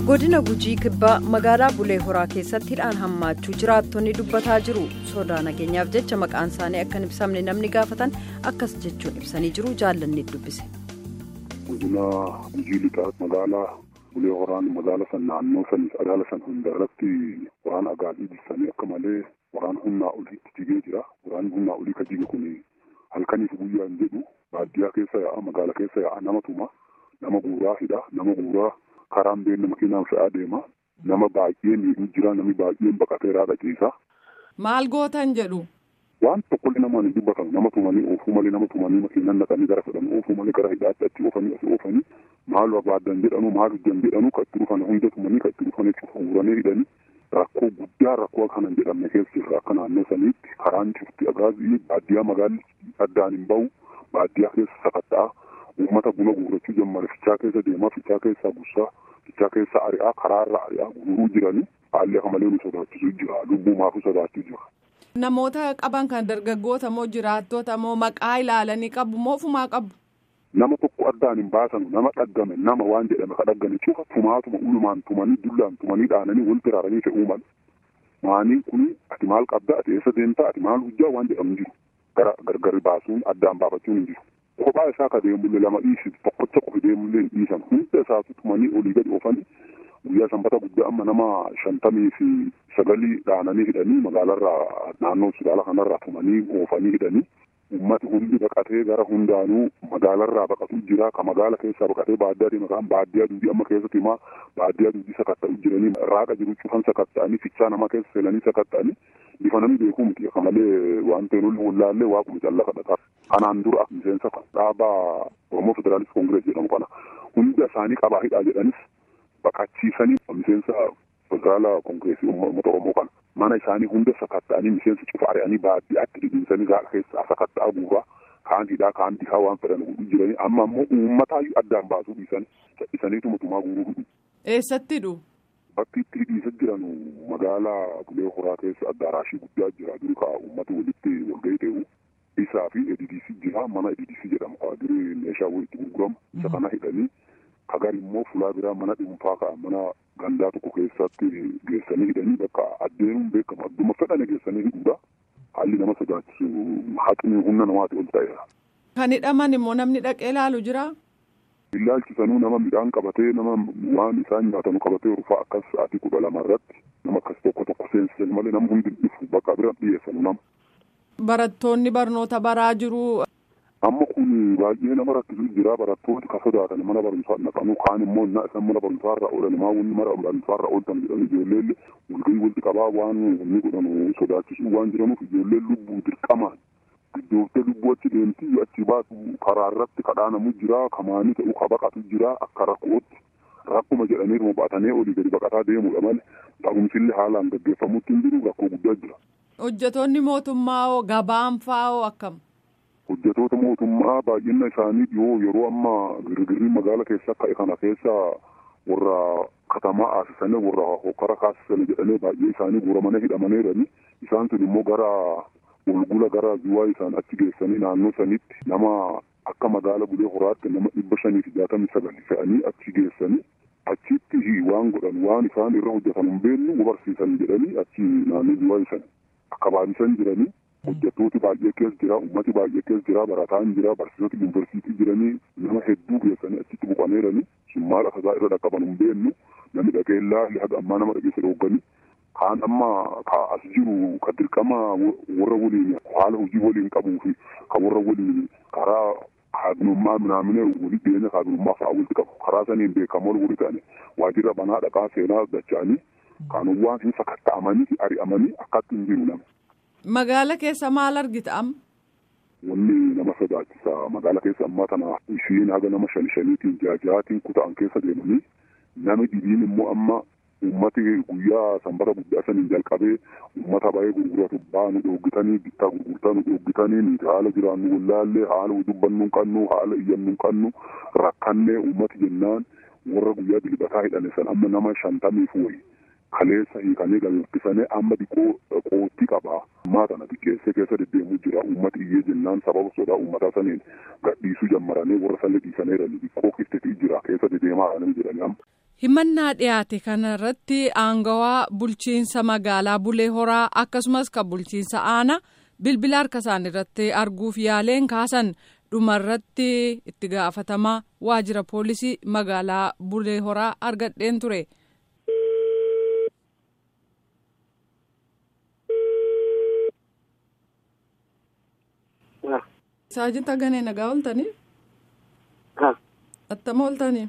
godina gujii kibbaa magaalaa bulee horaa keessatti hidhaan hammaachuu jiraattonni dubbataa jiru sodaa nageenyaaf jecha maqaan isaanii akka hin ibsamne namni gaafatan akkas jechuun ibsanii jiru jaallanni dubbise. godina gujii lixaa magaalaa bulee horaan magaala san naannoo san magaala san hunda irratti waraan agaadii ibsanii akka malee waraan humnaa oliitti jigee jira waraan humnaa olii ka jige kun halkaniif guyyaa hin jedhu baadiyyaa keessa yaa'a magaala keessa yaa'a nama tuma nama guuraa hidha nama guuraa. karaan beekna makiinaan fe'aa deema nama baay'ee miidhuu jira namni baay'een baqateeraa dhaqiisa. Maal gootan jedhu. Waan tokkollee namaan hin dubbatamu nama tumanii oofuu malee nama tumanii makiinaan naqanii gara fedhan oofuu malee gara hidhaatti achi oofanii asii oofanii maal barbaadan jedhanu maal hojjan jedhanu kan itti dhufan hunda tumanii kan itti dhufan jechuudha guuranii hidhanii rakkoo guddaa rakkoo kana hin jedhamne keessa jirra akka naannoo saniitti karaan cufti agaazii baadiyyaa magaalli addaan hin bahu baadiyyaa keessa sakatta'aa. uummata buna guurrachuu jammare fichaa keessa deemaa fichaa keessaa gussaa fichaa keessa ari'aa karaarra ari'aa guuruu jiranii haalli akka malee nu sodaachisuu jira lubbuu maafuu sodaachuu jira. Namoota qaban kan dargaggoota moo jiraattota moo maqaa ilaalanii qabu moo ofumaa qabu. Nama tokko addaan hin baasanu nama dhaggame nama waan jedhame ka dhaggame cufa tumaatuma ulumaan tumanii dullaan tumanii dhaananii wal biraaranii fe'uu mala. Maanii kun ati maal qabda ati eessa deemtaa ati maal hojjaa waan jedhamu jiru gara gargari baasuun addaan baafachuun hin jiru. kophaa isaa ka deemullee lama dhiisitu tokkocha qofi deemullee hin dhiisan hunda isaatu tumanii olii gadi oofanii guyyaa sanbata guddaa amma nama shantamii fi sagalii dhaananii hidhanii magaalarraa naannoo sudaala kanarraa tumanii oofanii hidhanii ummati hundi baqatee gara hundaanuu magaalarraa baqatu jira ka magaala keessaa baqatee baadiyyaa deema kan baadiyyaa duudii amma keessatti himaa baadiyyaa duudii sakatta'u jiranii raaqa jiru cufan sakatta'anii fichaa nama keessa seenanii sakatta'anii bifa namni beekuu miti akka malee waan ta'e lolli wallaallee waaquma callaa kadhataa kanaan dura miseensa dhaabaa oromoo federaalist koongirees jedhamu kana hunda isaanii qabaa hidhaa jedhanis baqachiisanii miseensa federaala koongireesii uummata oromoo kana mana isaanii hunda sakatta'anii miseensa cufa ari'anii baadiyyaatti dhidhiisanii gaala keessaa sakatta'aa guuraa kaan hidhaa kaan dhihaa waan fedhan godhu jiranii amma ammoo uummataayyuu addaan baasuu dhiisanii cadhisaniituma tumaa guuruu hidhu. Eessatti hidhu? Bakki itti hidhiisa jiran magaalaa Bulee Horaa keessa addaaraashii guddaa jira duri kaa uummata walitti walgahii ta'u isaa fi EDDC jira mana EDDC jedhamu kaa duri meeshaa walitti gurguramu isa kana hidhanii kagar immoo fulaa biraa mana dhuunfaa ka'a mana gandaa tokko keessatti geessanii hidhanii bakka addeenuun beekamu adduma fedhanii geessanii hidhuudha haalli nama sodaachisu haqni humna namaati ol ta'eera. Kan hidhaman immoo namni dhaqee ilaalu jira. Ilaalchisanuu nama midhaan qabatee nama waan isaan nyaatanu qabatee rufaa akkas sa'aatii kudha lama irratti nama akkas tokko tokko seensisan malee nama hundi dhufu bakka bira dhiyeessanu nama. Barattoonni barnoota baraa jiru. Amma kun baay'ee nama rakkisu jira barattooti ka sodaatan mana barumsaa naqanu kaan immoo na isaan mana barumsaa irraa oolan maa wanni mana barumsaa irraa ooltan jedhanii ijoolleen walgahii walitti qabaa waan inni godhanu sodaachisu waan jiranuuf ijoolleen lubbuu dirqamaan iddooftee lubbuu achi deemtii achi baatu karaa irratti kadhaanamu jira kamaanii ta'u ka baqatu jira akka rakkootti rakkuma jedhanii baatanii olii gadi baqataa deemudha malee ta'umsillee haalaan gaggeeffamutti hin jiru rakkoo guddaa jira. Hojjetoonni mootummaa hoo gabaan fa'aa hoo akkam? Hojjetoota mootummaa baay'ina isaanii dhiyoo yeroo amma girgirrii magaala keessa ka'e kana keessa warra katamaa aasisanii warra hokkara kaasisanii jedhanii baay'ee isaanii guuramanii hidhamanii jiranii isaan sun immoo gara walgula gara zuwaa isaan achi geessanii naannoo sanitti nama akka magaala bulee horaatti nama dhibba shanii fi jaatamii sagal fe'anii achi geessanii achitti waan godhan waan isaan irra hojjetan hin beeknu barsiisan jedhanii achi naannoo zuwaa isaan akka baay'isan jiranii hojjettooti baay'ee keessa jira ummati baay'ee keessa jira barataan jira barsiisota yuunivarsiitii jiranii nama hedduu geessanii achitti buqanii jiranii sun maal akka irra dhaqqaban hin beeknu namni dhaqee ilaalle haga ammaa nama dhageessa dhoogganii kaan amma ka as jiru ka dirqama warra waliin haala hojii waliin qabuu fi ka warra waliin karaa kaabinummaa minaamine walii dhiyeenya kaabinummaa fa'aa walitti qabu karaa saniin beekamoon walii ta'ani waajjira banaa dhaqaa seenaa dacha'anii kaanowwan hin sakatta'amanii ari'amanii akkatti hin jiru nama. Magaala keessa maal argita amma? Wanni nama sodaachisa magaala keessa ammaa tana ishiin haga nama shan shaniitiin jaajaatiin kuta'an keessa deemanii nami dhibiin immoo amma ummati guyyaa sanbata guddaa saniin jalqabee ummata baay'ee gurguratu baanu dhoogitanii bittaa gurgurtaa nu dhoogitanii nuti haala jiraannu wallaallee haala dubbannu qabnu haala iyyannu qabnu rakkannee ummati jennaan warra guyyaa dilbataa hidhane san amma nama shantamiif wayi kaleessa hiikanii galfisanii amma diqoo qootti qabaa ammaa kana xiqqeessee keessa deddeemuu jira ummati iyyee jennaan sababa sodaa ummataa saniin gadhiisuu jammaranii warra sanni dhiisanii jiranii diqqoo kiftetii jira keessa deddeemaa jiranii jedhanii amma. himannaa dhiyaate kanarratti aangawaa bulchiinsa magaalaa bulee horaa akkasumas kan bulchiinsa aanaa bilbila harka isaanii irratti arguuf yaaleen kaasan dhumarratti itti gaafatamaa waajjira poolisii magaalaa bulee horaa argadheen ture. saajinta ganee nagaa ooltanii. attama ooltanii.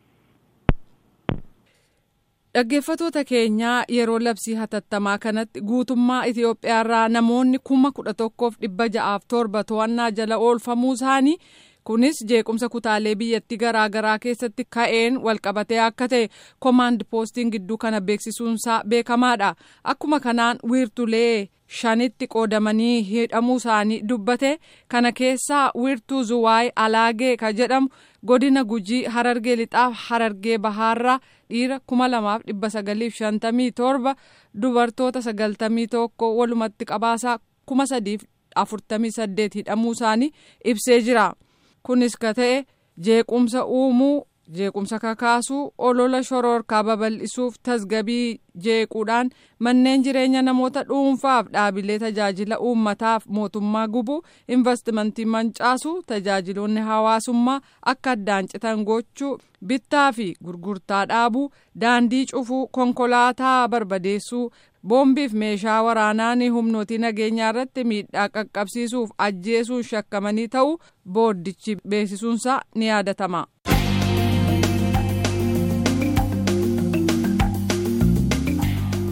dhaggeeffatoota keenyaa yeroo labsii hatattamaa kanatti guutummaa itiyoophiyaarraa namoonni kuma kudha tokkoof dhibba ja'aaf torba to'annaa jala oolfamuu isaanii kunis jeequmsa kutaalee biyyattii garaa garaa keessatti ka'een walqabatee akka ta'e koomaand poostiin gidduu kana beeksisuunsaa beekamaadha akkuma kanaan wiirtulee shanitti qoodamanii hidhamuu isaanii dubbate kana keessaa wiirtuu zuwaay alaagee ka jedhamu godina gujii harargee lixaaf harargee bahaarraa dhiira kuma lamaaf dhibba sagaliif shantamii torba dubartoota sagaltamii tokko walumatti qabaasaa kuma sadiif afurtamii saddeet hidhamuu isaanii ibsee jira kunis ka ta'e jeequmsa uumuu jeequmsa kakaasuu olola shororkaa babal'isuuf tasgabii jeequudhaan manneen jireenya namoota dhuunfaaf dhaabilee tajaajila uummataaf mootummaa gubuu investimentii mancaasuu tajaajiloonni hawaasummaa akka addaan citan gochuu bittaa fi gurgurtaa dhaabuu daandii cufuu konkolaataa barbadeessuu boombiif meeshaa waraanaa humnootii nageenyaa irratti miidhaa qaqqabsiisuuf ajjeesuun shakkamanii ta'uu booddichi beeksisuunsaa ni yaadatama.